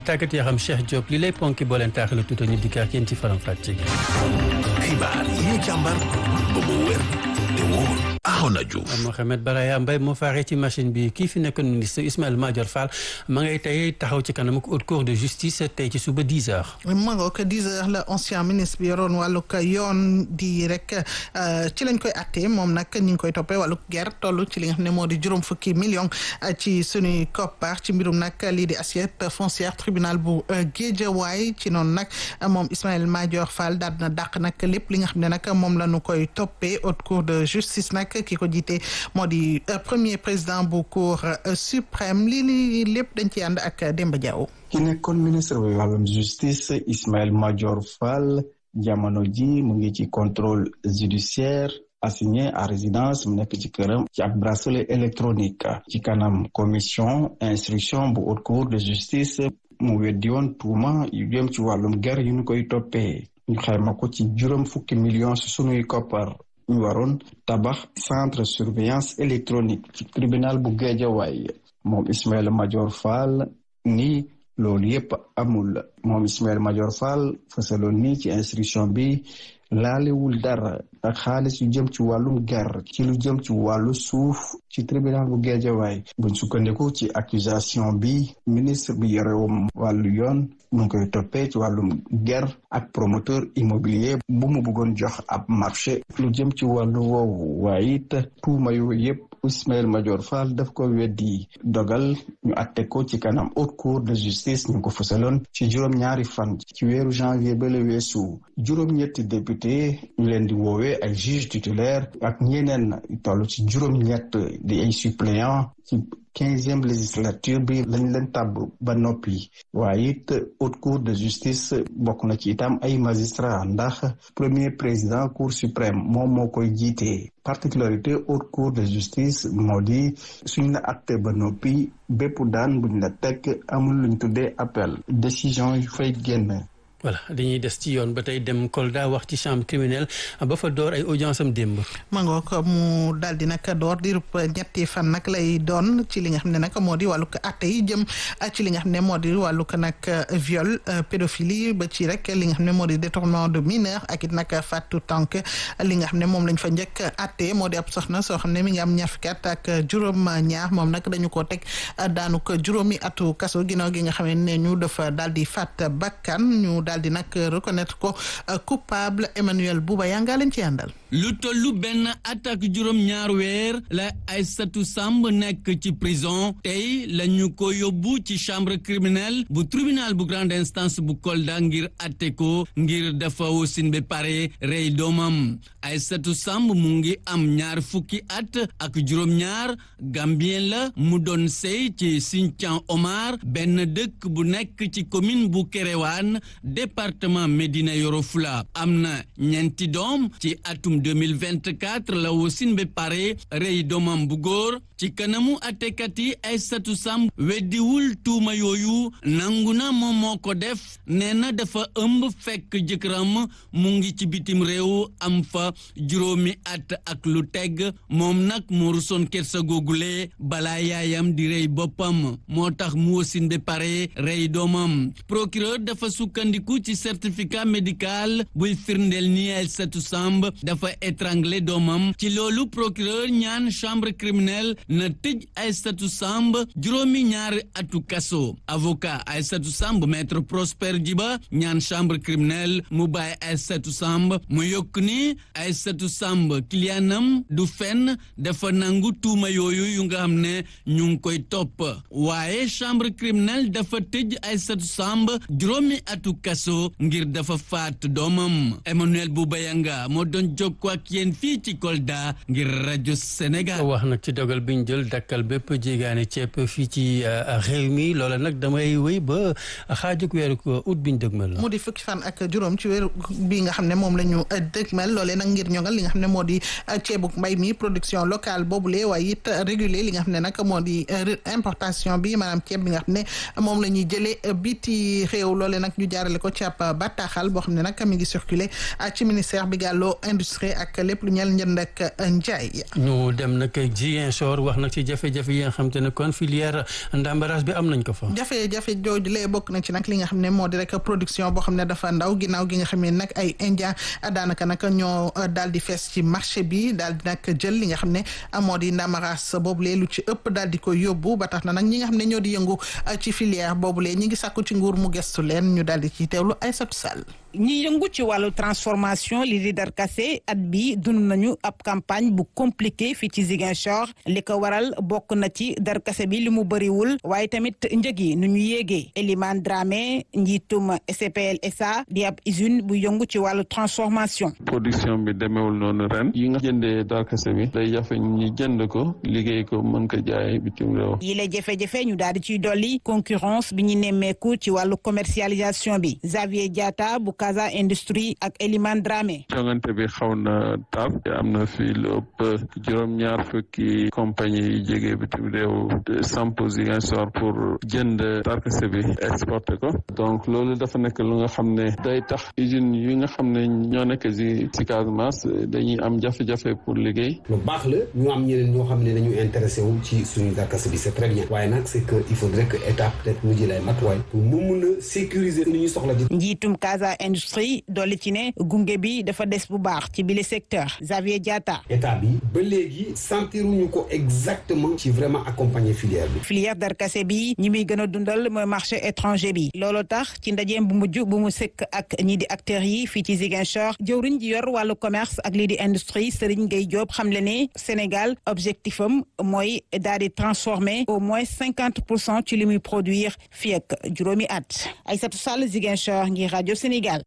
tàggat yaram Cheikh Diop li lay ponki boo leen taaxale tuuti ñu dikkaat yéen ci faram fàcce gi. xibaar yi ñu càmbar ba mu wér te wóor. Arona Diouf Mohamed Baraya Mbaye moo faaree ci machine bi kii fi nekkoon ministre Ismaïla Madior Fall ma ngay tey taxaw ci kanam haute cour de justice tey ci suba 10 heures. ma nga ko 10 heures la ancien ministre bi yoroon wàllug yoon di rek ci lañ koy attee moom nag ñu ngi koy toppee wàllug guerre toll ci li nga xam ne moo di juróom fukki million ci suñuy koppar ci mbirum nag lii di assiette foncière tribunal bu Guédiawaye ci noonu nag moom Ismaïla Madior Fall daal na dàq nag lépp li nga xam ne nag moom la ñu koy toppee haute cour de justice nag ki ko jiite moo di premier président bu cour suprême lii li lépp dañ ci ànd ak Demba Diaw ki nekkoon ministre bi wàllum justice Ismaïla Madior Fall jamono ji mu ngi ci contrôle judiciaire assigné à résidence mu nekk ci këram ci ak bracelet électronique ci kanam commission instruction bu haute cour de justice mu weddi woon tuuma yu jëm ci wàllum guerre yu ñu koy toppee ñu xayma ko ci juróom fukki millions su sunuy koppar ñu waroon tabax centre surveillance électronique ci tribunal bu Guédiawaye moom Ismaïla Madior Fall ni loolu yépp amul moom Ismaïla Madior Fall fësaloon ni ci instruction bi laalewul dara ak xaalis yu jëm ci wàllum guerre ci lu jëm ci wàllu suuf ci tribunal bu Guédiawaye buñ sukkandiku ci accusation bi ministre bi yorewum wàllu yoon mu ngi koy toppee ci wàllum guerre ak promoteur immobilier bu mu bëggoon jox ab marché lu jëm ci wàllu woowu waaye it tuuma yu yépp Ismaïla Madior Fall daf ko weddi dogal ñu atte ko ci kanam haute cour de justice ñu ko fësaloon ci juróom-ñaari fan ci weeru janvier ba la weesu juróom-ñetti député ñu leen di woowee ay juge titulaire ak ñeneen toll ci juróom-ñett di ay suppléant ci quinzième législature bi lañ leen tàbb ba noppi waaye it haute cour de justice bokk na ci itam ay magistrat ndax premier président cour suprême moom moo koy jiite particularité haute cour de justice moo di suñ la atte ba noppi bépp daan buñ la teg amul luñ tuddee appel décision yu fay génn voilà dañuy des ci yoon ba tey dem Kolda wax ci chambre criminelle ba fa door ay audience am démb. mangook mu daal di nag door di ñetti fan nag lay doon ci li nga xam ne nag moo di wàllug atte yi jëm ci li nga xam ne moo di wàllug nag viol pédophilie ba ci rek li nga xam ne moo di détournement de mineur ak it nag fàttu tànk li nga xam ne moom lañ fa njëkk atte moo di ab soxna soo xam ne mi ngi am ñaar fukki at ak juróom ñaar moom nag dañu ko teg daanu ko juróomi atu kaso ginnaaw gi nga xam ne ñu dafa daal di fàtt bakkan ñu daal di nag reconnaître ko coupable Emmanuel Bouba yaa ngaa leen ci àndal lu tollu benn at ak juróom ñaar weer la Aïssatou Samb nekk ci prison tey la ñu ko yóbbu ci chambre criminelle bu tribunal bu grande instance bu Kolda ngir atte ko ngir dafa wasin ba pare rey doomam Aïssatou Samb mu ngi am ñaar fukki at ak juróom ñaar Gambien la mu doon sey ci Sinthiang Omar benn dëkk bu nekk ci commune bu Kéréwan département Médina Yoro Foulah am na ñeenti doom ci atum 2024 la wasin ba pare rey doomam bu góor ci kanamu attekat yi Aïssatou Samb weddiwul tuuma yooyu nangu na moom moo ko def nee na dafa ëmb fekk jëkkëram mu ngi ci bitim réew am fa juróomi at ak lu teg moom nag moo rusoon kersa googule balaa yaayam di rey boppam moo tax mu wasin ba pare rey doomam procureur dafa sukkandiku ci certificat médical buy firndeel ni Aïssatou Samb dafa étranglé doomam ci loolu procureur ñaan chambre criminelle na tëj Aïssatou Samb juróomi ñaari atu kaso avocat Aïssatou Samb maître Prosper Djiba ñaan chambre criminelle mu bàyyi Aïssatou Samb mu yokk ni Aïssatou Samb kiliyaanam du fenn dafa nangu tuuma yooyu yu nga xam ne ñu ngi koy topp waaye chambre criminelle dafa tëj Aïssatou Samb juróomi atu kaso ngir dafa faat doomam Emmanuel Boubayanga moo doon jokkoo ak yéen fii ci Kolda ngir rajo Sénégal. wax nag ci dogal bi ñu jël dakkal bépp jéegaane ceeb fii ci réew mi loola nag damay wéy ba xaajug weeru août bi ñu dëgmal mu di fukki fan ak juróom ci weeru bi nga xam ne moom la ñu dëgmal loolee nag ngir ñoŋal li nga xam ne moo di ceebuk mbay mi production locale boobule waaye it réguler li nga xam ne nag moo di importation bi maanaam ceeb bi nga xam ne moom la ñuy jëlee biti réew loolee nag ñu jaarale ko ci ab bataaxal boo xam ne nag mi ngi circulé ci ministère bi gàlloo industrie ak lépp lu ñeel njënd ak njaay. ñu dem nag Ziguinchor wax nag ci jafe-jafe yi nga xam te ne kon filière ndàmbaraas bi am nañ ko fa. jafe-jafe jooju lee bokk na ci nag li nga xam ne moo di rek production boo xam ne dafa ndaw ginnaaw gi nga xam ne nag ay indien daanaka nag ñoo daal di fees ci marché bi daal di nag jël li nga xam ne moo di ndàmbaraas boobulee lu ci ëpp daal di ko yóbbu ba tax na nag ñi nga xam ne ñoo di yëngu ci filière boobulee ñi ngi sàkku ci nguur mu gestu leen ñu daal di ci teewlu Aïssatou Sall ñi yëngu ci wàllu transformation li di darkase at bi dund nañu ab campagne bu compliqué fii ci Ziguinchor li ko waral bokk na ci darkase bi li mu bëriwul waaye tamit njëg yi nu ñu yéegee Elimane Dramé njiitum SPL SA di ab usine bu yëngu ci wàllu transformation production bi demeewul noonu ren yi nga jëndee darkase bi day jafe ñi jënd ko liggéey ko mën ko jaay bitim réew yi la jafe-jafe ñu daal di ciy dolli concurrence bi ñu nemmeeku ci wàllu commercialisation bi Xavier Diatta bu Casa Industrie ak Elimane Dramé. jongante bi xaw na tar am na fi lu ëpp juróom-ñaar fukki compagnie yi jege bitim réew samp Ziguinchor pour jënd darkase bi exporté ko donc loolu dafa nekk lu nga xam ne day tax usine yi nga xam ne ñoo nekk si si Casamance dañuy am jafe-jafe pour liggéey. lu baax la ñu am ñeneen ñoo xam ne dañu intéressé wu ci suñu darkase bi c'est très bien waaye nag c'est que il faudrait que état peut-être mu jël ay matuwaay pour mu mun a sécuriser li ñu soxla di. njiitum Casa Industrie dolli ci ne gunge bi dafa des bu baax ci bile secteur Xavier Diatta. état bi ba léegi sentiruñu ko exactement ci vraiment accompagner filière bi. filière darkase bi ñi muy gën a dundal mooy marché étranger bi loolu tax ci ndajeem bu mujj bu mu sëkk ak ñii di acteurs yi fii ci Ziguinchor jëwriñ ji yor wàllu commerce ak lii di industrie Serigne Gueye Diop xam le ne Sénégal objectif am mooy daal di transformer au moins cinquante pour cent ci li muy produire fii ak juróomi at Aïssatou Sall Ziguinchor ngir rajo Sénégal.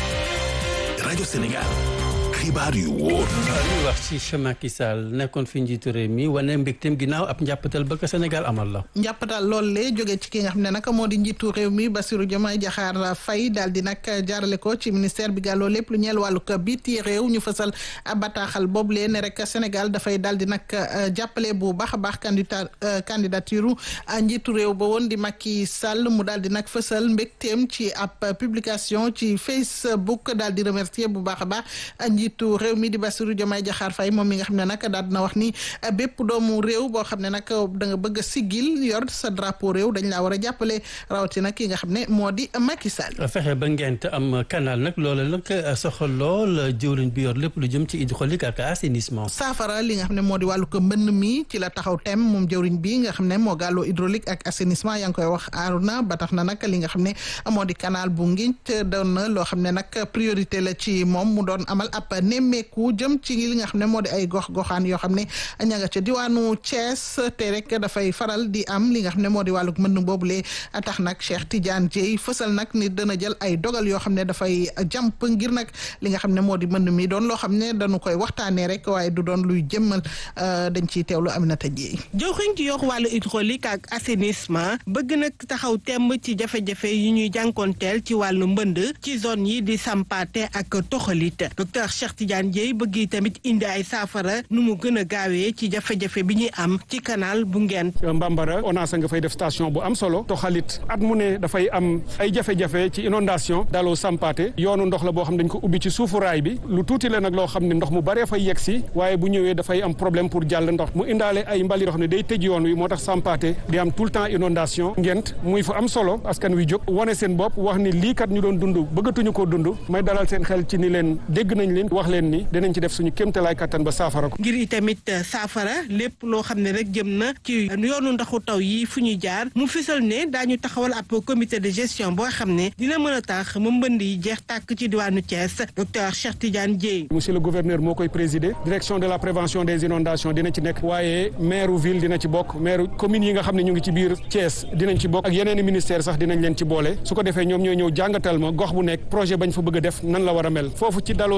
rajo Sénégal xibaar yu wóor. ñu wax ci Macky Sall nekkoon fi njiitu réew mi wane mbégteem ginnaaw ab njàppatal ba ko Sénégal amal la. njàppatal loolu lee jóge ci ki nga xam ne nag moo di njiitu réew mi Bassirou Diomaye Diakhar Faye daal di nag jaarale ko ci ministère bi gàlloo lépp lu ñeel wàllu ko biti réew ñu fësal bataaxal boobu lee ne rek Sénégal dafay daal di nag jàppale bu baax a baax candidat candidature njiitu réew ba woon di Macky Sall mu daal di nag fësal mbégteem ci ab publication ci Facebook daal di remercier bu baax a baax njiitu réew mi di Bassirou Diomaye Diakhar Faye moom mi nga xam ne nag daal dina wax ni bépp doomu réew boo xam ne nag da nga bëgg a siggil yor sa drapeau réew dañ laa war a jàppale rawatina ki nga xam ne moo di Macky Sall. fexe ba ngent am canal nag loola nag soxal lool jëwriñ bi yor lépp lu jëm ci hydraulique ak assainissement. saafara li nga xam ne moo di wàllu ko mbënn mi ci la taxaw tem moom jëwriñ bi nga xam ne moo gàlloo hydraulique ak assainissement yaa ngi koy wax aaruna ba tax na nag li nga xam ne moo di canal bu ngiñ doon na loo xam ne nag priorité la ci moom mu doon amal ab nemmeeku jëm ci li nga xam ne moo di ay gox goxaan yoo xam ne ña nga ca diwaanu Thiès te rek dafay faral di am li nga xam ne moo di wàllu mbënn boobule tax nag Cheikh Tidiane Dieye fësal nag ni dana jël ay dogal yoo xam ne dafay jàmp ngir nag li nga xam ne moo di mbënn mi doon loo xam ne dañu koy waxtaanee rek waaye du doon luy jëmmal dañ ciy teewlu Aminata Dieye. joxuñ ci yokk wàllu hydraulique ak assainissement bëgg nag taxaw temb ci jafe-jafe yi ñuy jànkoonteel ci wàllu mbënd ci zone yi di sampaate ak toxalit docteur Cheikh Tidiane Dieye bëgg tamit indi ay saafara nu mu gën a gaawee ci jafe-jafe bi ñuy am ci canal bu ngeen Mbambara ONAS nga fay def station bu am solo toxalit at mu ne dafay am ay jafe-jafe ci inondation daloo sampaate yoonu ndox la boo xam dañ ko ubbi ci suufu raay bi lu tuuti la nag loo xam ne ndox mu baree fay yegg si waaye bu ñëwee dafay am problème pour jàll ndox mu indaale ay mbali yoo xam ne day tëj yoon wi moo tax sampaate di am tout le temps inondation ngent muy fu am solo askan wi jóg wane seen bopp wax ni lii kat ñu doon dund bëggatuñu koo dund may dalal seen xel ci ni leen dégg nañ leen wax leen ni dinañ ci def suñu kéemtalaay kattan ba saafara ko ngir itamit saafara lépp loo xam ne rek jëm na ci yoonu ndaxu taw yi fu ñuy jaar mu fisal ne daañu taxawal ab comité de gestion boo xam ne dina mën a tax mu mbënd yi jeex tàkk ci diwaanu Thiès docteur Cheikh Tidiane Dieye. monsieur le gouverneur moo koy présider direction de la prévention des inondations dina ci nekk waaye maire ville dina ci bokk maire commune yi nga xam ne ñu ngi ci biir Thiès dinañ ci bokk ak yeneen ministère sax dinañ leen ci boole su ko defee ñoom ñooy ñëw jàngatal ma gox bu nekk projet bañ fa bëgg a def nan la war a mel foofu ci daloo sampaate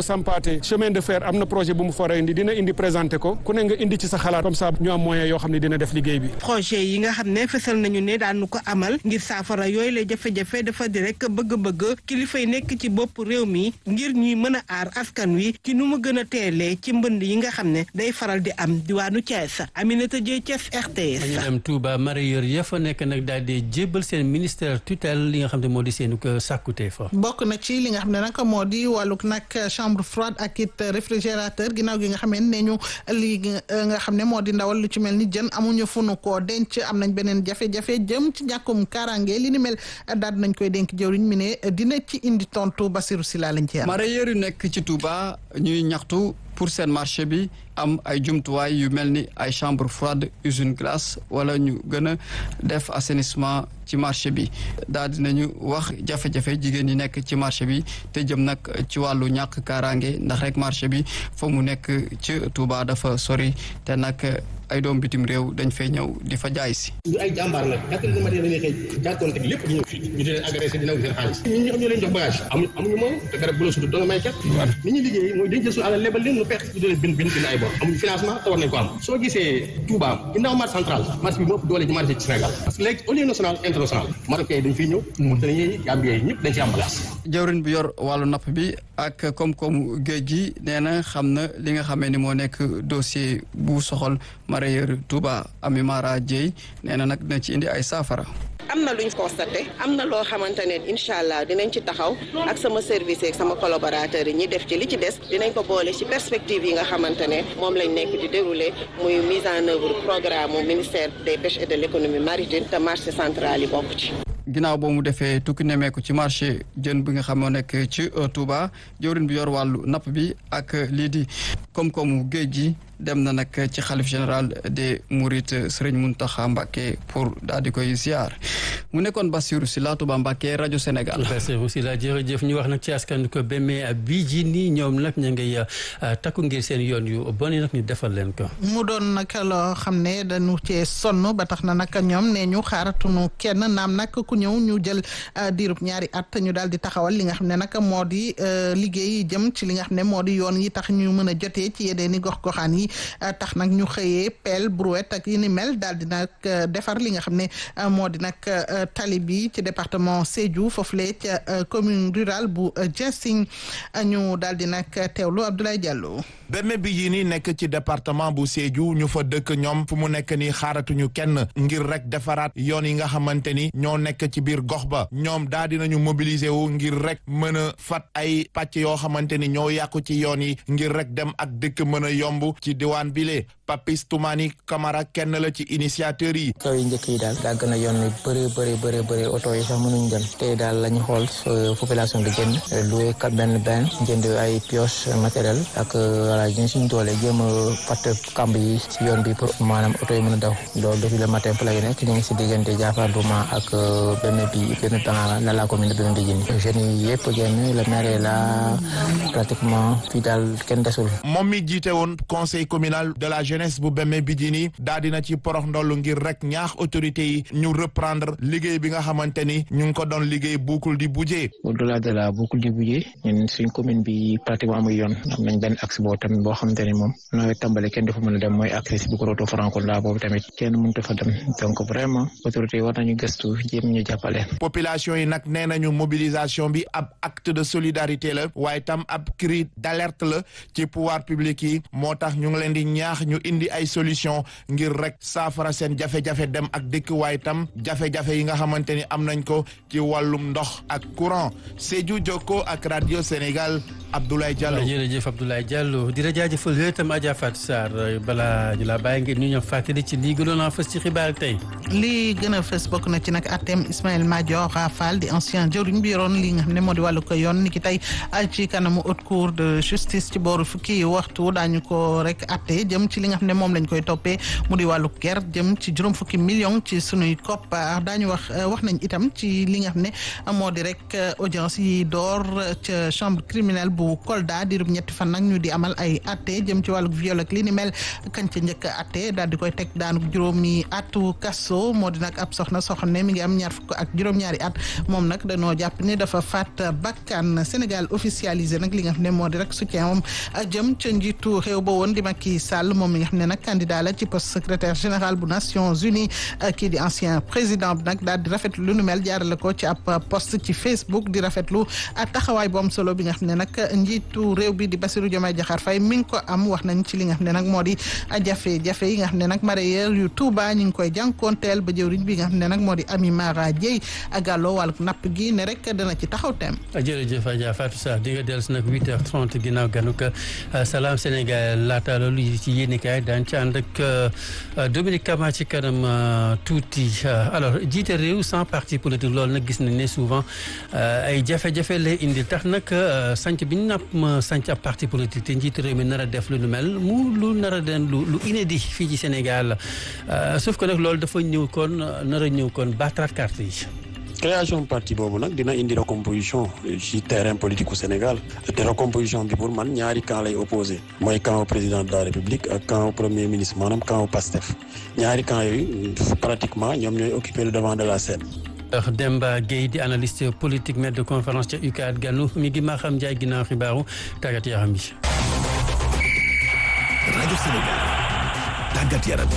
présenté chemin de fer am na projet bu mu fa indi dina indi présenté ko ku ne nga indi ci sa xalaat comme ça ñu am moyen yoo xam ne dina def liggéey bi. projet yi nga xam ne fësal nañu ne daanu ko amal ngir saafara yooyu la jafe-jafe dafa di rek bëgg-bëgg kilifa yi nekk ci bopp réew mi ngir ñuy mën a aar askan wi ci nu mu gën a teelee ci mbënd yi nga xam ne day faral di am diwaanu Thiès Aminata Dieye Thiès RTS. dañu dem Touba mareyeur ya fa nekk nag daal di jébbal seen ministère tutelle li nga xam ne moo di seen ko sàkkute fa. bokk na ci li nga xam ne nag moo di wàllug nag chambre froide ak it réfrigérateur ginnaaw gi nga xam ne ñu li nga xam ne moo di ndawal lu ci mel ni jën amuñu fu nu koo denc am nañ beneen jafe-jafe jëm ci ñàkkum kaaraange li ni mel daal nañ koy dénk jëwriñ mi ne dina ci indi tontu Basirou Sylla lañ ci am. mareyeur yu nekk ci Touba ñuy ñaxtu pour seen marché bi am ay jumtuwaay yu mel ni ay chambre froide usine glace wala ñu gën a def assainissement ci marché bi daal dinañu wax jafe-jafe jigéen yi nekk ci marché bi te jëm nag ci wàllu ñàkk kaaraange ndax rek marché bi fa mu nekk ci Touba dafa sori te nag ay doom bitim réew dañ fay ñëw di fa jaay si. ñu ay jàmbaar nag quatre heures du matin dañuy xëy jànkoonte lépp ñu ñëw fii ñu di leen agressé di nangu seen xaalis ñun ñoo xam ñoo leen jox bagage amuñu amuñu moom te garab bu la sutu doo nga may ket ni ñuy liggéey mooy dañ jël suñu alal lebal leen nu perte ñu di leen bind bind bind ay bor amuñu financement te war nañ ko am soo gisee Touba ginnaaw marché central marché bi moo ëpp doole ci marché ci Sénégal parce que léegi au lieu national international marocain yi dañ fiy ñëw Mauritaniens yi Gambien yi ñëpp dañ ci am place jawrin bi yor wàllu napp bi ak koom-koomu géej gi nee na xam na li nga xamee ni moo nekk dossier bu soxal mareyeur Touba Ami Mara Dieye nee na nag dina ci indi ay saafara am na luñ constaté am na loo xamante ne incha allah dinañ ci taxaw ak sama service ak sama collaborateurs yi ñi def ci li ci des dinañ ko boole ci perspective yi nga xamante ne moom lañ nekk di dérouler muy mise en œuvre programme mu ministère des pêches et de l' économie maritime te marché central yi bokk ci. ginnaaw boo mu defee tukki nemeeku ci marché jën bi nga xam moo nekk ci Touba jawrin bi yor wàllu napp bi ak lii di koom-koomu géej gi dem na nag ci xalif général des Mourides Serigne Mountakha Mbacké pour daal di koy ziar mu nekkoon Bassirou Sylla Touba Mbacké rajo Sénégal. Bassirou Sylla jërëjëf ñu wax nag ci askan ko beme bii ji nii ñoom nag ñu ngay takku ngir seen yoon yu bon yi nag ñu defal leen ko. mu doon nag loo xam ne dañu cee sonn ba tax na nag ñoom ne ñu xaaratunu kenn naam nag ku ñëw ñu jël diirub ñaari at ñu daal di taxawal li nga xam ne nag moo di liggéey jëm ci li nga xam ne moo di yoon yi tax ñu mën a jotee ci yeneen i gox-goxaan yi. tax nag ñu xëyee pelle brouette ak yi ni mel daal di nag defar li nga xam ne moo di nag tali bi ci département Sédhiou foofule ca commune rurale bu Diassine ñu daal di nag teewlu Abdoulaye Diallo. Beme bi yi ni nekk ci département bu Sédhiou ñu fa dëkk ñoom fu mu nekk ni xaaratuñu kenn ngir rek defaraat yoon yi nga xamante ni ñoo nekk ci biir gox ba ñoom daal dinañu mobiliser wu ngir rek mën a fat ay pàcc yoo xamante ni ñoo yàqu ci yoon yi ngir rek dem ak dëkk mën a yomb ci diwaan bile Papis Toumani Camara kenn la ci initiateur yi. kaw yi njëkk yi daal dàgg na yoon wi bëree bëri bëri bëri oto yi sax mënuñ dem tey daal la ñu xool population bi jënd loué kat benn benn jënd ay pioche matériel ak voilà ñu suñu doole jéem a fatt kamb yi si yoon bi pour maanaam oto yi mën a daw loolu depuis le matin pour la yu nekk ñu ngi si diggante Jaafar Douma ak benn bi benn temps la la commune de benn bi jënd jeunes yi yëpp génn le maire la pratiquement fii daal kenn desul. moom mi jiite woon conseil communal de la jeunesse bu Beme Bidjini daa dina ci porox ndollu ngir rek ñaax autorités yi ñu reprendre liggéey bi nga xamante ni ñu ngi ko doon liggéey buukul di bujee. au delà de la boucle du budget ñun suñ commune bi pratiquement amul yoon am nañ benn axe boo tamit boo xamante ni moom nawet tàmbale kenn dafa mën a dem mooy accès bu ko roto Francola boobu tamit kenn mënut fa dem donc vraiment autorités yi war nañu gëstu jéem ñu jàppale. population yi nag nee nañu mobilisation bi ab acte de solidarité la waaye tam ab cri d'alerte la ci pouvoir public yi moo tax ñu ngi leen di ñaax ñu indi ay solution ngir rek saafara seen jafe-jafe dem ak dëkk waaye tam jafe-jafe yi nga xamante ni am nañ ko ci wàllum ndox ak courant Sédhiou Jokko ak radio Sénégal Abdoulaye Diallo. jërëjëf Abdoulaye Diallo di la jaajëfal yooyu itam Adja Fatou Sarr balaa ñu la bàyyi ngeen ñu ñëw fàttali ci lii gënoon a fës ci xibaar tey. lii gën a fës bokk na ci nag atem Ismaël Madior Fall di ancien jëwriñ bi yoroon li nga xam ne moo di wàllu ko yoon ni ki tey ci kanamu haute cour de justice ci booru fukki waxtu daañu ko rek atte jëm ci li nga xam xam ne moom lañ koy toppee mu di wàllu ger jëm ci juróom fukki million ci sunuy koppar daañu wax wax nañ itam ci li nga xam ne moo di rek audience yi door ca chambre criminelle bu Kolda diirub ñetti fan nag ñu di amal ay atte jëm ci wàllu viol ak li ni mel kañ ca njëkk atte daal di koy teg daanu juróomi atu kaso moo di nag ab soxna soo xam ne mi ngi am ñaar fukk ak juróom-ñaari at moom nag dañoo jàpp ni dafa faat bakkan Sénégal officialisé nag li nga xam ne moo di rek soutien moom jëm ca njiitu réew ba woon di Macky Sall moom mi nga xam ne nag candidat la ci poste secrétaire général bu Nations Unies kii di ancien président bi nag daal di rafetlu lu nu mel jaarale ko ci ab post ci Facebook di rafetlu taxawaay bu am solo bi nga xam ne nag njiitu réew bi di Bassirou Diomaye Diakhar Faye mi ngi ko am wax nañ ci li nga xam ne nag moo di jafe-jafe yi nga xam ne nag mareyeur yu Touba ñu ngi koy jànkoonteel ba jëwriñ bi nga xam ne nag moo di Ami Mara Dieye gàlloo wàllu napp gi ne rek dana ci taxaw tem jërëjëf Adja Fatou Sarr di nga dellu si nag 8h30 ginnaaw ganuk Salam Sénégal laata loolu ci yéenekaay daan ci ànd ak Dominique Kama ci kanam tuuti alors jiite réew sans parti politique loolu nag gis nañ ne souvent ay jafe-jafe lay indi tax nag sanc bi ñu napp sanc ab parti politique te njiite réew mi nar a def lu nu mel mu lu nar a den lu lu inédit fii ci Sénégal sauf que nag loolu dafa ñëw kon nar a ñëw kon battraat carte yi création parti boobu nag dina indi recomposition ci terrain politique au Sénégal te recomposition bi pour man ñaari camp lay opposé mooy camp au président de la République ak camp au premier ministre maanaam camp au PASTEF ñaari camp yooyu pratiquement ñoom ñooy occuper le devant de la scène. Demba Gueye di analyste politique maître de conférence ca UCAD ganu mi ngi maa xam Ndiaye ginnaaw xibaaru tàggat yaram bi. rajo Sénégal tàggat yaram.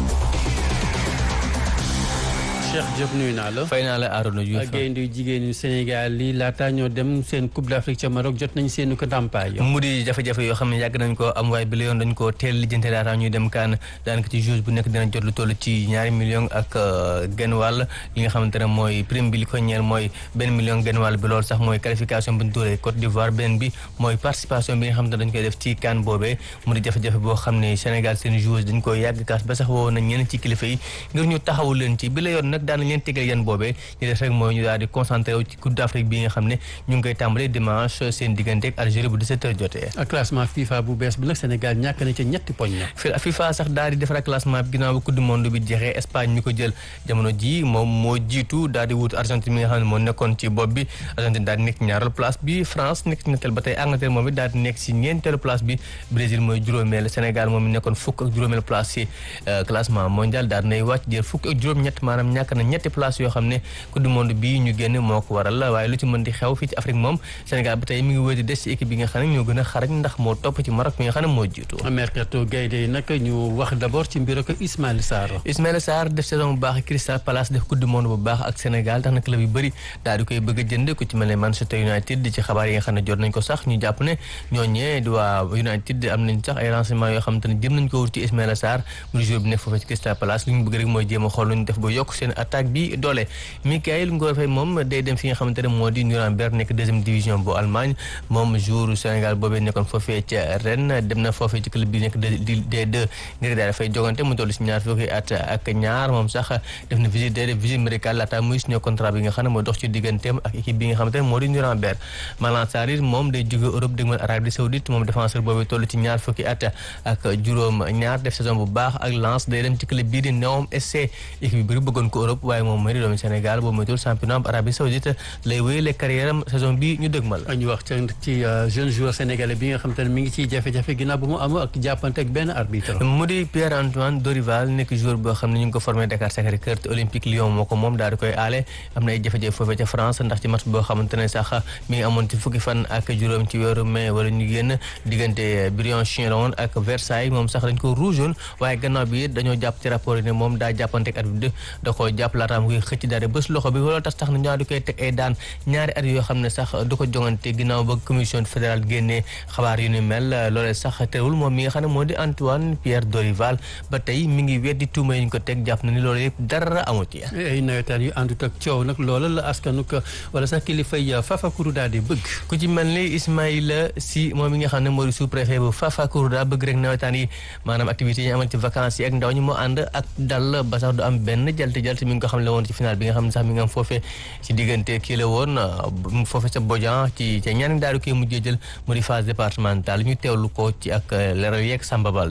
Cheikh Diop nuyu naa la. fay naa la Arona Diouf gaynde jigéenu Sénégal yi laata ñoo dem seen Coupe d'Afrique ca Maroc jot nañ seenu ko ndàmpaay. mu di jafe-jafe yoo xam ne yàgg nañ ko am waaye bi la yoon dañ ko teel lijjante laata ñuy dem kaan daanaka ci jour bu nekk dina jot lu toll ci ñaari million ak genn wàll li nga xamante ne mooy prime bi li ko ñeel mooy benn million genn wàll bi loolu sax mooy qualification bu ñu dóoree Côte d'Ivoire beneen bi mooy participation bi nga xamante ne dañ koy def ci kaan boobee mu di jafe-jafe boo xam ne Sénégal seen joueurs dañ koy yàgg kaas ba sax woo nañ ñenn ci kilifa yi ngir ñu taxawu leen ci bi la yoon nag daan leen tegal yan boobee ñu def rek mooy ñu daal di concentré wu ci Coupe d'Afrique bi nga xam ne ñu ngi koy tàmbalee dimanche seen diggante ak Algérie bu 17h jotee. ak classement FIFA bu bees bi nag Sénégal ñàkk na ca ñetti poñ na. FIFA sax daal di defar classement bi ginnaaw ba coupe du monde bi jeexee Espagne mi ko jël jamono ji moom moo jiitu daal di wut Argentine mi nga xam ne moo nekkoon ci bopp bi Argentine daal di nekk ñaareelu place bi France nekk ci ñetteel ba tey Angleterre moom it daal di nekk si ñeenteelu place bi Brésil mooy juróomeel Sénégal moom nekkoon fukk ak juróomeel place si classement mondial daal nay wàcc jël fukk ak juróom-ñett maanaam ñàkk na ñetti place yoo xam ne coupe du monde bii ñu génn moo ko waral waaye lu ci mën di xew fii ci Afrique moom Sénégal ba tey mi ngi wéy di des ci équipe bi nga xam ne ñoo gën a xarañ ndax moo topp ci Maroc mi nga xam ne moo jiitu mercato gaynde yi nag ñu wax d'abord ci mbir ak Ismaïla Sarr Ismaïla Sarr def saison bu baax Crystal Palace def coupe du monde bu baax ak Sénégal tax na club yu bëri daal di koy bëgg a jënd ku ci mel ne Manchester United di ci xabaar yi nga xam ne jot nañ ko sax ñu jàpp ne ñooñee di waa United am nañ sax ay renseignements yoo xam te ne jëm nañ ko wut ci Ismaïla Sarr mu di joueur bi nekk foofu ci Crystal Palace li ñu bëgg rek mooy jéem a xool lu ñu def ba yokk seen attaque bi doole Mikayil Ngor Faye moom day dem fi nga xamante ne moo di Nuremberg nekk deuxième division bu Allemagne moom jour Sénégal boobee nekkoon foofee ca Rennes dem na foofee ci club bi nekk D2 ngir daal dafay jogante mu toll si ñaar fukki at ak ñaar moom sax def na visite day def visite médicale laata muy signé contrat bi nga xam ne moo dox ci digganteem ak équipe bi nga xamante ne moo di Nuremberg Malang Sarr moom day jóge Europe dégmal Arabie Saoudite moom défenseur boobee toll ci ñaar fukki at ak juróom ñaar def saison bu baax ak Lens day dem ci club bii di Neom SC équipe bi bëri bëggoon ko Europe waaye moom mooy di doomu Sénégal boobu moytul championnat bu Arabie Saoudite lay wéyale carrière am saison bi ñu dëgmal ñu wax ci jeune joueur sénégalais bi nga xam te ne mi ngi ciy jafe-jafe ginnaaw bu mu am ak jàppante ak benn arbitre mu di Pierre Antoine Dorival nekk joueur boo xam ne ñu ngi ko formé Dakar Sacré-Cœur te Olympique Lyon moo ko moom daal di koy aale am na ay jafe-jafe foofee ca France ndax ci match boo xamante ne sax mi ngi amoon ci fukki fan ak juróom ci weeru mai wala ñu génn diggante Briançon la woon ak Versailles moom sax dañ ko rougeoon waaye gannaaw bi dañoo jàpp ci rapport yi ne moom daa jàppante ak arbitre da koo jàpp laata mu koy xëcc daal di bés loxo bi loolu tax tax na ñaar di koy teg ay daan ñaari at yoo xam ne sax du ko jongante ginnaaw ba commission fédérale génnee xabaar yu ni mel loolee sax terewul moom mi nga xam ne moo di Antoine Pierre Dorival ba tey mi ngi weddi tuuma yi ñu ko teg jàpp na ni loolu yëpp dara amu ci. ay nawetaan yu àndut ak coow nag loola la askanu ko wala sax kilifa yi Fafakourouda di bëgg. ku ci mel ni Ismaïla Sy moom mi nga xam ne moo di sous préfet bu Fafakourouda bëgg rek nawetaan yi maanaam activités yi ñu amal ci vacances yi ak ndaw ñi moo ànd ak dal ba sax du am benn jalte jalte mi ngi ko xam ne woon ci final bi nga xam ne sax mi ngi am foofee ci diggante kii la woon foofee sa Bodian ci ca ñaari daal di koy mujjee jël mu di phase départementale ñu teewlu ko ci ak leeral yeeg Samba Balde.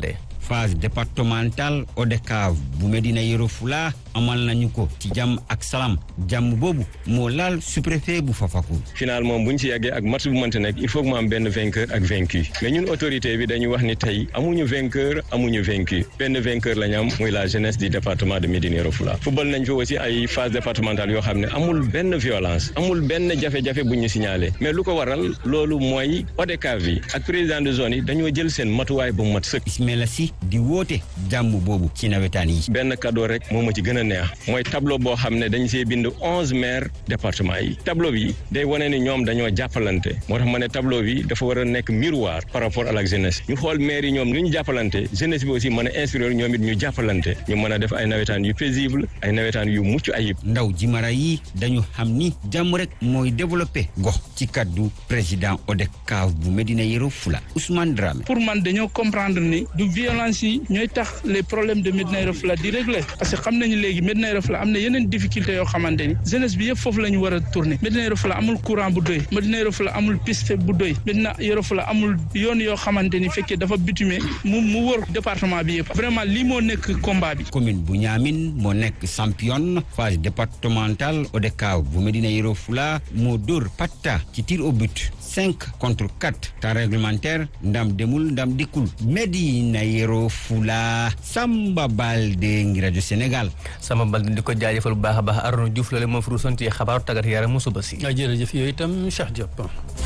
phase départementale ODCAV bu Médina Yoro Fula amal nañu ko ci jàmm ak salaam jàmm boobu moo laal sous-préfet bu Fafako. finalement bu ñu ci yàggee ak match bu mënti nekk il faut que mu am benn vainqueur ak vaincu mais ñun autorité bi dañu wax ni tey amuñu vainqueur amuñu vaincu benn vainqueur la ñu am muy la jeunesse du département de Médina Yoro Fula football nañ fi aussi ay phase départementale yoo xam ne amul benn violence amul benn jafe-jafe bu ñu signalé mais lu ko waral loolu mooy ODCAV yi ak président de zone yi dañoo jël seen matuwaay bu mat sëkk. Ismaila Sy di woote jàmm boobu ci nawetaan yi. benn cadeau rek moo ma ci gën a neex mooy tableau boo xam ne dañ see bind onze maires département yi tableau bi day wane ni ñoom dañoo jàppalante moo tax ma ne tableau bi dafa war a nekk miroir par rapport à la jeunesse ñu xool maire yi ñoom nu ñu jàppalante jeunesse bi aussi mën a inspirer ñoom it ñu jàppalante ñu mën a def ay nawetaan yu paisible ay nawetaan yu mucc ayib. ndaw jimara yi dañu xam ni jàmm rek mooy développé gox ci kaddu président ODCAV bu Médina Yoro Fula Ousmane Dramé. pour man dañoo comprendre ni du violence yi ñooy tax les problèmes de Médina Yoro Fula di régler parce que xam nañu léegi Médina Yoro Fula am na yeneen difficulté yoo xamante ni jeunesse bi yëpp foofu la ñu war a tourner Médina Yoro Fula amul courant bu doy Médina Yoro Fula amul piste bu doy Médina Yoro Fula amul yoon yoo xamante ni fekkee dafa bitumé mu mu wër département bi yëpp vraiment lii moo nekk combat bi. commune bu Niamine moo nekk championne phase départementale ODCAV bu Médina Yoro Fula moo dóor patta ci tir au but cinq contre quatre temps réglementaire ndam demul ndam dikkul Médina Yoro Fula Samba Balde ngi rajo Sénégal. Samba Balde di ko jaajëfal bu baax a baax Arona Diouf la moo fi ruusoon ci xabaaru tàggat yaram mu suba si. jërëjëf yooyu itam Cheikh Diop.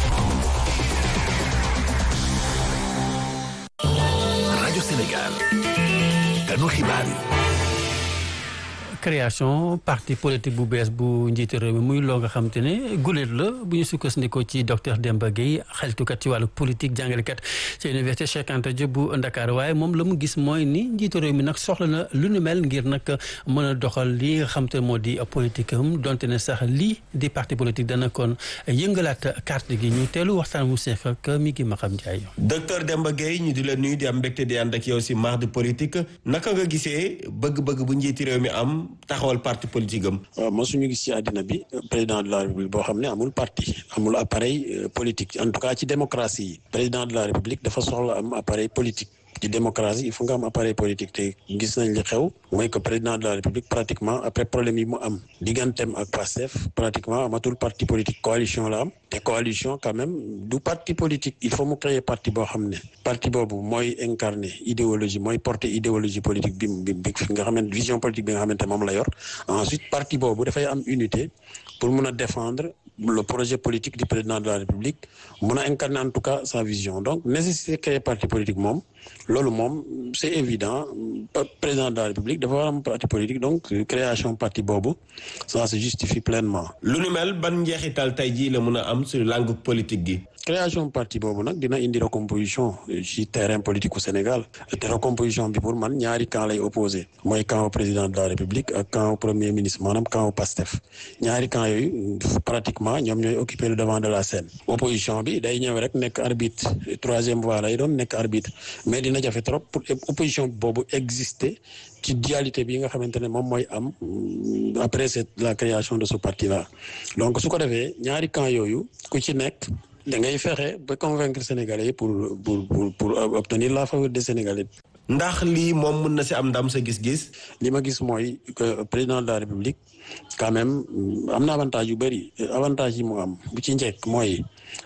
rajo Sénégal. kanu xibaar yi. création parti politique bu bees bu njiitu réew mi muy loo nga xam te ne guléet la bu ñu sukkandikoo ci docteur Demba Gueye xeltukat ci wàllu politique jàngalekat ci université Cheikh Anta Diop bu Ndakaar waaye moom la mu gis mooy ni njiitu réew mi nag soxla na lu nu mel ngir nag mën a doxal li nga xam te moo di politique am donte ne sax lii di parti politique dana kon yëngalaat carte gi ñu teelu waxtaan mu seex ak mi ngi ma xam Ndiaye. docteur Demba Gueye ñu di la nuyu di am mbégte di ànd ak yow si marre de politique naka nga gisee bëgg-bëgg bu njiiti réew mi am. taxawal parti politique am. waaw mosuñu gis ci àddina bi président de la république boo xam ne amul parti amul appareil politique en tout cas ci démocratie yi président de la république dafa soxla am appareil politique. ci démocratie il faut nga am appareil politique te gis nañ li xew mooy que président de la république pratiquement après problème yi mu am digganteem ak Pastef pratiquement amatul parti politique coalition la am te coalition quand même du parti politique il faut mu créer parti boo xam ne parti boobu mooy incarner idéologie mooy porter idéologie politique bi bi bi nga xamante vision politique bi nga xamante moom la yor ensuite parti boobu dafay am unité pour mun a défendre le projet politique du président de la république mun a incarner en tout cas sa vision donc nécessité créer parti politique moom loolu moom c'est évident président de la république dafa war am parti politique donc création parti boobu ça se justifie pleinement. lu nu mel ban njeexital tey jii la mun a am sur langue politique gi. création parti boobu nag dina indi recomposition ci terrain politique au Sénégal te recomposition bi pour man ñaari camp lay opposé mooy camp au président de la république ak camp au premier ministre maanaam camp au PASTEF ñaari camp yooyu pratiquement ñoom ñooy occuper le devant de la scène opposition bi day ñëw rek nekk arbitre troisième voie lay doon nekk arbitre mais dina jafe trop pour opposition boobu exister ci dualité bi nga xamante ne moom mooy am après cette la création de ce parti là donc su ko defee ñaari camp yooyu ku ci nekk da ngay fexe ba convaincre sénégalais pour pour pour pour obtenir la faveur des sénégalais. ndax lii moom mën na si am ndam sa gis-gis. li ma gis mooy que président de la république quand même am na avantage yu bëri avantage yi mu am bu ci njëkk mooy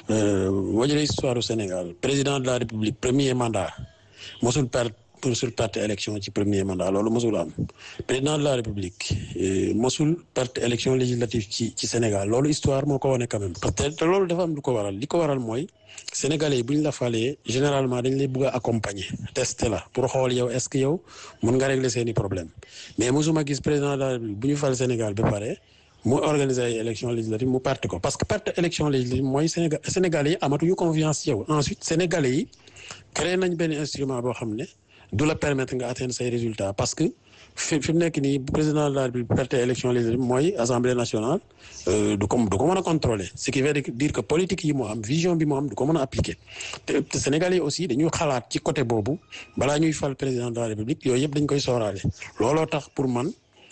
boo jëlee histoire au Sénégal président de la république premier mandat mosul perdre pour sur perte élection ci premier mandat loolu mosul am président de la république mosul perte élection législative ci ci Sénégal loolu histoire moo ko wane quand même parce que te loolu dafa am lu ko waral li ko waral mooy sénégalais yi bu ñu la falee généralement dañ lay bëgg a accompagner tester la pour xool yow est-ce que yow mën nga régler seeni problème mais mosuma gis président de la république bu ñu fal Sénégal ba pare mu organiser ay élection législative mu perte ko parce que perte élection législative mooy Sénégal sénégalais yi amatuñu confiance ci yow ensuite sénégalais yi créé nañ benn instrument boo xam ne du la permettre nga atteindre say résultats parce que fi fi mu nekk nii président de la République perte élection législative mooy assemblée nationale du ko du ko mën a contrôler ce qui veut dire que politique yi mu am vision bi mu am du ko mën a appliquer te te Sénégalais yi aussi dañuy xalaat ci côté boobu balaa ñuy fal président de la République yooyu yëpp dañ koy sooraale looloo tax pour man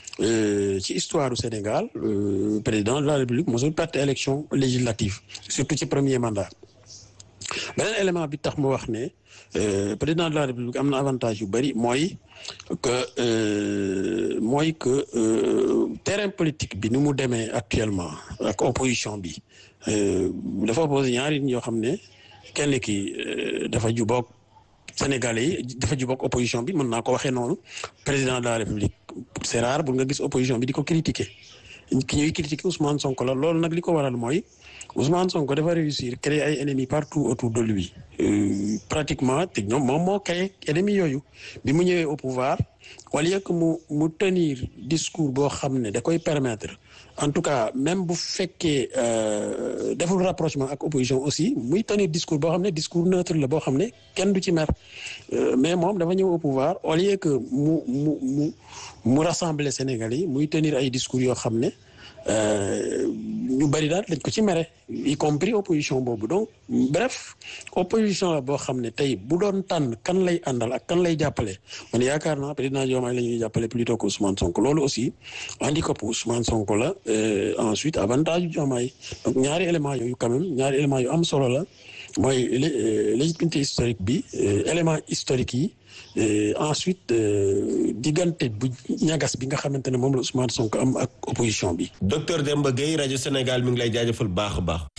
ci histoire du Sénégal président de la République mosul perte élection législative surtout ci premier mandat beneen élément bi tax mu wax ne président de la république am na avantage yu bëri mooy que mooy que terrain politique bi ni mu demee actuellement ak opposition bi dafa opposé ñaari nit yoo xam ne kenn ki dafa juboog Sénégalais yi dafa juboog opposition bi mën naa ko waxee noonu président de la république c'est rare bu nga gis opposition bi di ko critiquer ki ñuy critiquer Ousmane Sonko la loolu nag li ko waral mooy Ousmane Sonko dafa réussir créer ay ennemis partout autour de lui pratiquement te ñoom moom moo créé ennemis yooyu bi mu ñëwee au pouvoir au lieu que mu mu tenir discours boo xam ne da koy permettre en tout cas même bu fekkee deful rapprochement ak opposition aussi muy tenir discours boo xam ne discours neutre la boo xam ne kenn du ci mer mais moom dafa ñëw au pouvoir au lieu que mu mu mu mu rassembler Sénégalais yi muy tenir ay discours yoo xam ne ñu bari daal dañ ko ci mere y compris opposition boobu donc bref opposition la boo xam ne tey bu doon tànn kan lay àndal ak kan lay jàppale man yaakaar naa président Diomaye la ñuy jàppale plutôt que Ousmane Sonko loolu aussi handicap Ousmane Sonko la ensuite avantage Diomaye donc ñaari éléments yooyu quand même ñaari éléments yu am solo la mooy légitimité historique bi élément historique yi ensuite diggante bu ñagas bi nga xamante ne moom la Ousmane Sonko am ak opposition bi. docteur Demba Gueye rajo Sénégal mi ngi lay jaajëfal baax a baax.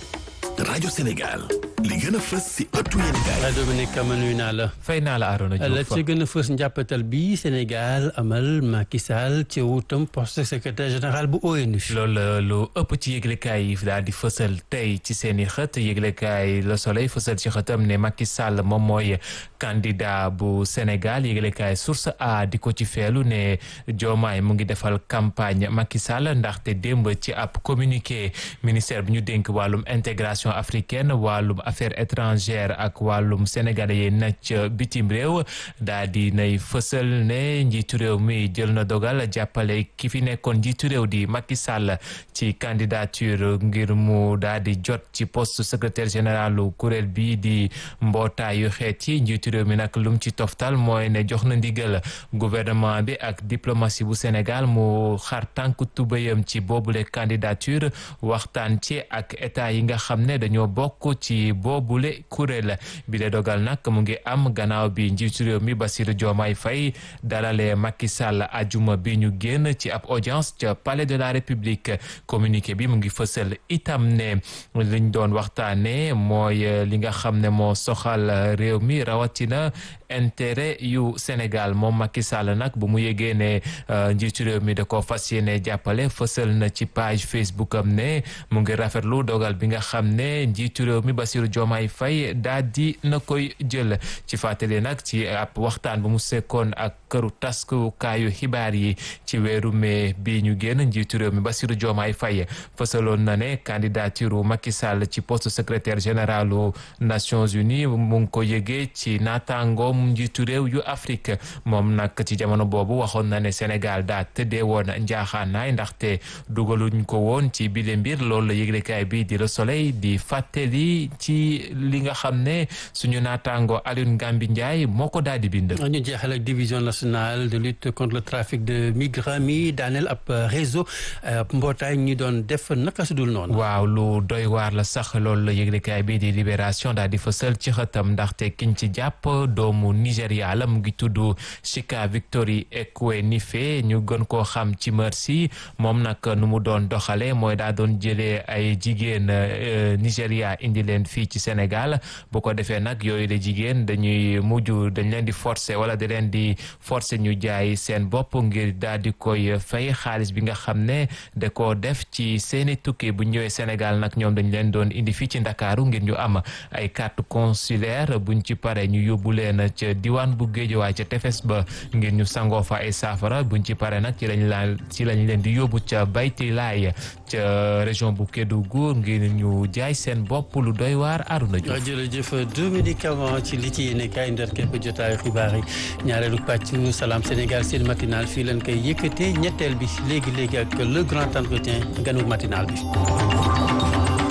rajo Sénégal li gën a fës si ëttu yéenekaay. Dominique Kama nuyu naa la. fay naa la Arona Diouf la ci gën a fës njàppatal bi Sénégal amal Macky Sall ci wutam poste secrétaire général bu ONU. loolu lu ëpp ci yëglekaay yi daal di fësal tey ci seen i xët yëglekaay Le Soleil fësal ci xëtam ne Macky Sall moom mooy candidat bu Sénégal yëglekaay Source A di ko ci feelu ne Diomaye mu ngi defal campagne Macky Sall ndaxte démb ci ab communiqué ministère bi ñu dénk wàllum intégration africaine wàllum affaires étrangères ak wàllum sénégalais yi nacc bitim réew daa di nay fësal ne njiitu réew mi jël na dogal jàppale ki fi nekkoon njiitu réew di Macky Sall ci candidature ngir mu daa di jot ci poste secrétaire général kuréel bi di mbootaayu xeet yi njiitu réew mi nag lum ci toftal mooy ne jox na ndigal gouvernement bi ak diplomatie bu Sénégal mu xar tànk tubéyam ci boobule candidature waxtaan ci ak état yi nga xam ne dañoo bokk ci boobule kuréel bi le dogal nag mu ngi am gannaaw bi njiitu réew mi Bassirou Diomaye Faye dalalee Macky Sall ajuma bi ñu génn ci ab audience ca palais de la République communiqué bi mu ngi fësal itam ne liñ doon waxtaane mooy li nga xam ne moo soxal réew mi rawatina intérêt yu Sénégal moom Macky Sall nag bu mu yégee ne njiitu réew mi da ko fas yéene jàppale fësal na ci page Facebook am ne mu ngi rafetlu dogal bi nga xam ne njiitu réew mi Bassirou Diomaye Faye daa di na koy jël ci fàttali nag ci ab waxtaan bu mu sekkoon ak këru taskukaayu xibaar yi ci weeru mai bi ñu génn njiitu réew mi Bassirou Diomaye Faye fësaloon na ne candidature Macky Sall ci poste secrétaire général aux Nations Unies mu ngi ko yëgee ci naataangoom njiitu réew yu Afrique moom nag ci jamono boobu waxoon na ne Sénégal daa tëddee woon njaaxaanaay ndaxte dugaluñ ko woon ci bile mbir loolu la yëglekaay bi di Le Soleil di fàttali ci li nga xam ne suñu naataango Alioune Gambi Ndiaye moo ko daal di bind. ñu jeexal ak division nationale de lutte contre le trafic de migrants mi daaneel ab réseau mbootaay ñi doon def naka su dul noonu. waaw lu doy waar la sax loolu la yëglekaay bi di libération daal di fësal ci xëtam ndaxte kiñ ci jàpp doomu Nigéria la mu ngi tudd Chika Victory Ekwenife ñu gën koo xam ci Mercy moom nag nu mu doon doxale mooy daa doon jëlee ay jigéen Nigéria indi leen fii ci Sénégal bu ko defee nag yooyu la jigéen dañuy mujj dañ leen di forcer wala da leen di forcer ñu jaay seen bopp ngir daal di koy fay xaalis bi nga xam ne da koo def ci seeni tukki bu ñëwee Sénégal nag ñoom dañ leen doon indi fii ci Ndakaaru ngir ñu am ay carte consulaire buñ ci pare ñu yóbbu leen ca diwaan bu Géejawaay ca tefes ba ngir ñu sangoo fa ay saafara buñ ci pare nag ci lañ la ci lañ leen di yóbbu ca Bayti Laay ca région bu Kédougou ngir ñu jaay seen bopp lu doy waar Aruna Diouf jërëjëf Dominique Avant ci li ci yéene kaay ndar képp jotaayu xibaar yi ñaareelu pàcc Salam Sénégal seen matinal fii leen koy yëkkatee ñetteel bi léegi léegi ak le grand entretien ganu matinal bi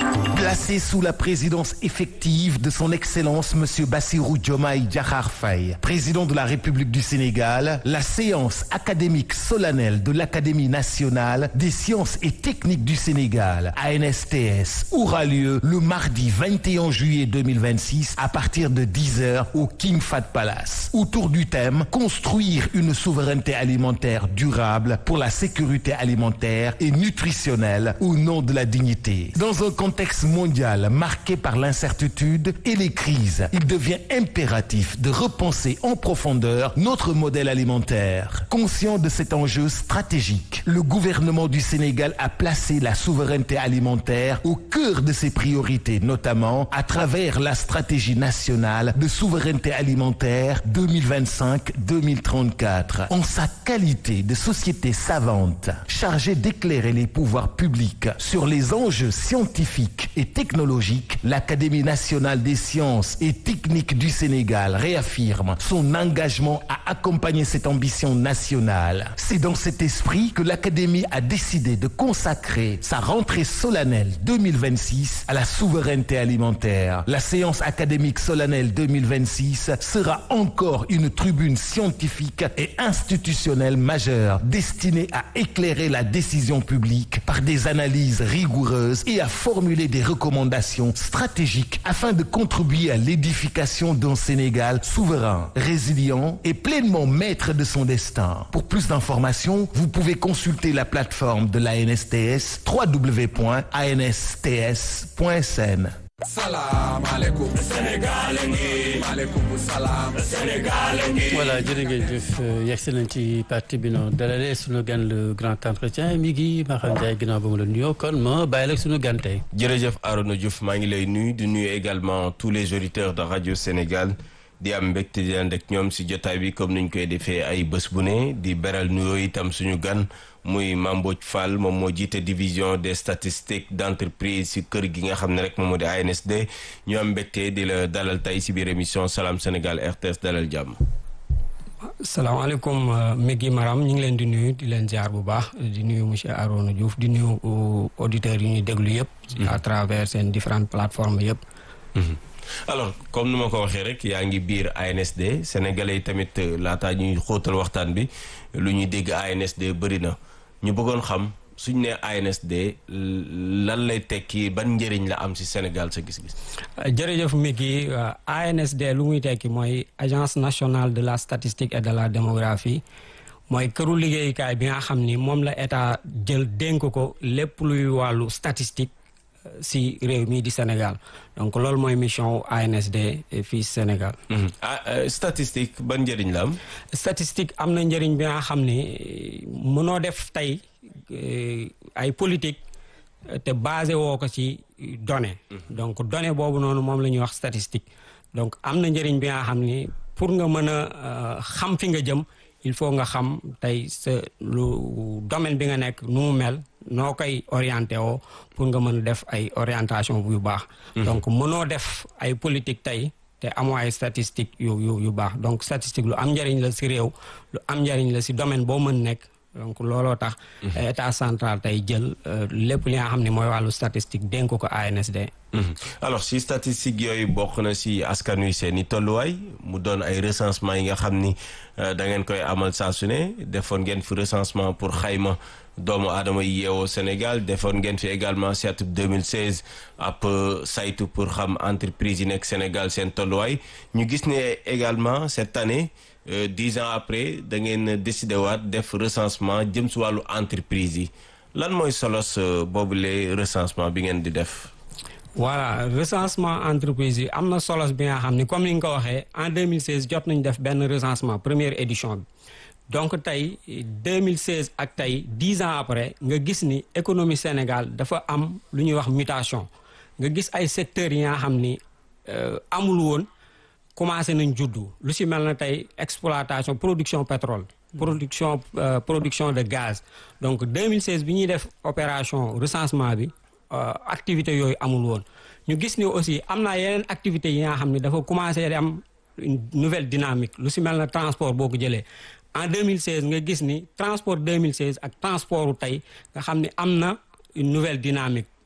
Placé sous la présidence effective de son Excellence Monsieur Bassirou Diomaye Diakhar Faye, président de la République du Sénégal, la séance académique solennelle de l'Académie nationale des sciences et techniques du Sénégal, ANSTS, aura lieu le mardi 21 juillet 2026 à partir de 10h au King Fahd Palace. Autour du thème Construire une souveraineté alimentaire durable pour la sécurité alimentaire et nutritionnelle au nom de la dignité. Dans un contexte mondial marqué par l'incertitude et les crises, il devient impératif de repenser en profondeur notre modèle alimentaire. Conscient de cet enjeu stratégique, le gouvernement du Sénégal a placé la souveraineté alimentaire au cœur de ses priorités, notamment à travers la stratégie nationale de souveraineté alimentaire 2025-2034. En sa qualité de société savante, chargée d'éclairer les pouvoirs publics sur les enjeux scientifiques et technologiques, l'Académie nationale des sciences et techniques du Sénégal réaffirme son engagement à accompagner cette ambition nationale. C'est dans cet esprit que l'Académie a décidé de consacrer sa rentrée solennelle 2026 à la souveraineté alimentaire. La séance académique solennelle 2026 sera encore une tribune scientifique et institutionnelle majeure destinée à éclairer la décision publique par des analyses rigoureuses et à formuler des recommandations stratégiques afin de contribuer à l'édification d'un Sénégal souverain, résilient et pleinement maître de son destin. Pour plus d'informations, vous pouvez consulter la plateforme de l'ANSTS www.ansts.sn. salaam aleykum Sénégal ngi maaleykum salaam Sénégal ngi voilà jërë ngeen jëf yegsi nañ ci partie bi noonu dalalee sunu gan le grand entretien mi ngi Maxam Ndiaye ginnaaw ba mu la nuyoo kon ma bàyyi la sunu gan tey. jërëjëf Arona Diouf maa ngi lay nuyu di nuyu également tous les auditeurs de radio Sénégal di am mbégte di ànd ak ñoom si jotaay bi comme niñ koy defee ay bés bu ne di beral nuyoo itam suñu gan muy Mambodj Fall moom moo jiite division des statistiques d'entreprise si kër gi nga xam ne rek moom moo di ANSD ñu am mbégte di la dalal tey si biir émission Salam Sénégal RTS dalal jàmm. salaamaaleykum Meggy Maram ñu ngi leen di nuyu di leen ziar bu baax di nuyu monsieur Arona Diouf di nuyu auditeurs yi ñuy déglu yëpp. à travers seen différentes plateformes yëpp. alors comme nu ma ko waxee rek yaa ngi biir ANSD sénégalais yi tamit laataa ñuy xóotal waxtaan bi lu ñuy dégg ANSD bëri na ñu bëggoon xam suñ ne ANSD lan lay tekki ban njëriñ la am ci Sénégal sa gis-gis. jërëjëf Meggy ANSD lu muy tekki mooy agence nationale de la statistique et de la démographie mooy këru liggéeyukaay bi nga xam ni moom la état jël dénk ko lépp luy wàllu statistique. si réew mii di Sénégal donc loolu mooy mission ANSD fii Sénégal. ah statistique ban njëriñ la am. statistique am na njëriñ bi nga xam ne mënoo def tey ay politique te basé woo ko ci données. donc données boobu noonu moom la ñuy wax statistique donc am na njëriñ bi nga xam ni pour nga mën a xam fi nga jëm il faut nga xam tey sa lu domaine bi nga nekk nu mu mel. noo koy orienté woo pour nga mën a def ay orientation yu baax donc mënoo def ay politique tey te amoo ay statistique yu yu yu baax donc statistique lu am njëriñ la si réew lu am njëriñ la si domaine boo mën nekk donc looloo tax état central tey jël lépp li nga xam ne mooy wàllu statistique dénk ko ANSD alors si statistique yooyu bokk na si askan wi seen i tolluwaay mu doon ay recensement yi nga xam ni da ngeen koy amal saa su ne defoon ngeen fi recensement pour xayma doomu aadama yi yeewoo Sénégal defoon ngeen fi également si atum 2016 ab saytu pour xam entreprise yi nekk Sénégal seen tolluwaay ñu gis ne également cette année dix ans après da ngeen décidé waat def recensement jëm si wàllu entreprise yi lan mooy solos boobule recensement bi ngeen di def. voilà recensement entreprise yi am na solos bi nga xam ni comme ni nga ko waxee en 2016 jot nañu def benn recensement première édition bi. donc tey 2016 ak tey dix ans après nga gis ni économie Sénégal dafa am lu ñuy wax mutation nga gis ay secteurs yi nga xam ni amul woon commencé nañ juddu lu si mel na tey exploitation production pétrole. production production de gaz. donc 2016 bi ñuy def opération recensement bi activité yooyu amul woon ñu gis ni aussi am na yeneen activités yi nga xam ni dafa commencé di am une nouvelle dynamique lu si mel na transport boo ko jëlee. en 2016 nga gis ni transport 2016 ak transportu tey nga xam ni am na une nouvelle dynamique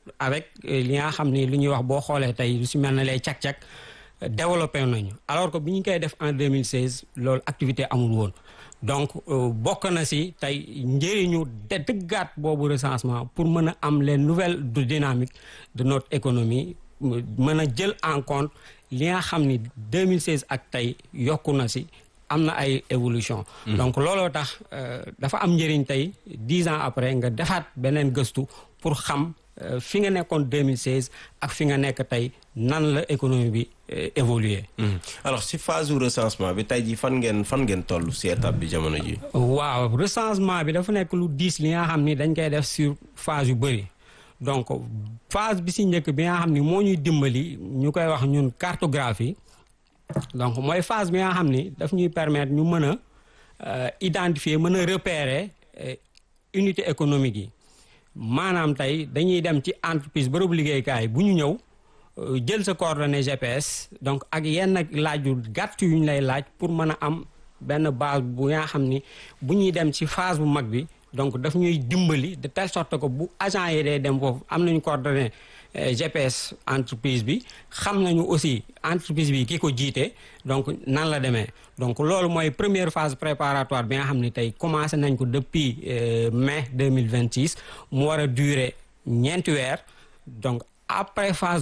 avec li nga xam ni lu ñuy wax boo xoolee tey lu si mel ne lay cak-cak développé nañu alors que bi ñu koy def en 2016 loolu activité amul woon donc bokk na si tey njëriñu de dëggaat boobu recensement pour mën a am les nouvelles dynamiques de notre économie mën a jël en compte li nga xam ni 2016 ak tey yokku na si am na ay évolution donc looloo tax dafa am njëriñ tey dix ans après nga defaat beneen gëstu pour xam fi nga nekkoon 2016 ak fi nga nekk tey nan la économie bi évoluer alors si phase u recensement bi tey jii fan ngeen fan ngeen toll si étape bi jamono ji waaw recensement bi dafa nekk lu diis li nga xam ni dañ koy def sur phase yu bëri donc phase bi si njëkk bi nga xam ni moo ñuy dimbali ñu koy wax ñun cartographie donc mooy phase bi nga xam ni daf ñuy permettre ñu mën a identifier mën a repérer unité économique yi maanaam tey dañuy dem ci entreprise bërëbu liggéeykaay bu ñu ñëw jël sa coordonnée GPS donc ak yenn laaj yu gàtt yu ñu lay laaj pour mën a am benn base bu nga xam ni bu ñuy dem ci phase bu mag bi donc daf ñuy dimbali de telle sorte que bu agent yi day dem foofu am nañu coordonnée GPS entreprise bi xam nañu aussi entreprise bi ki ko jiite donc nan la demee donc loolu mooy première phase préparatoire bi nga xam ni tey commencé nañ ko depuis mai 2026 mu war a durer ñeenti weer donc après phase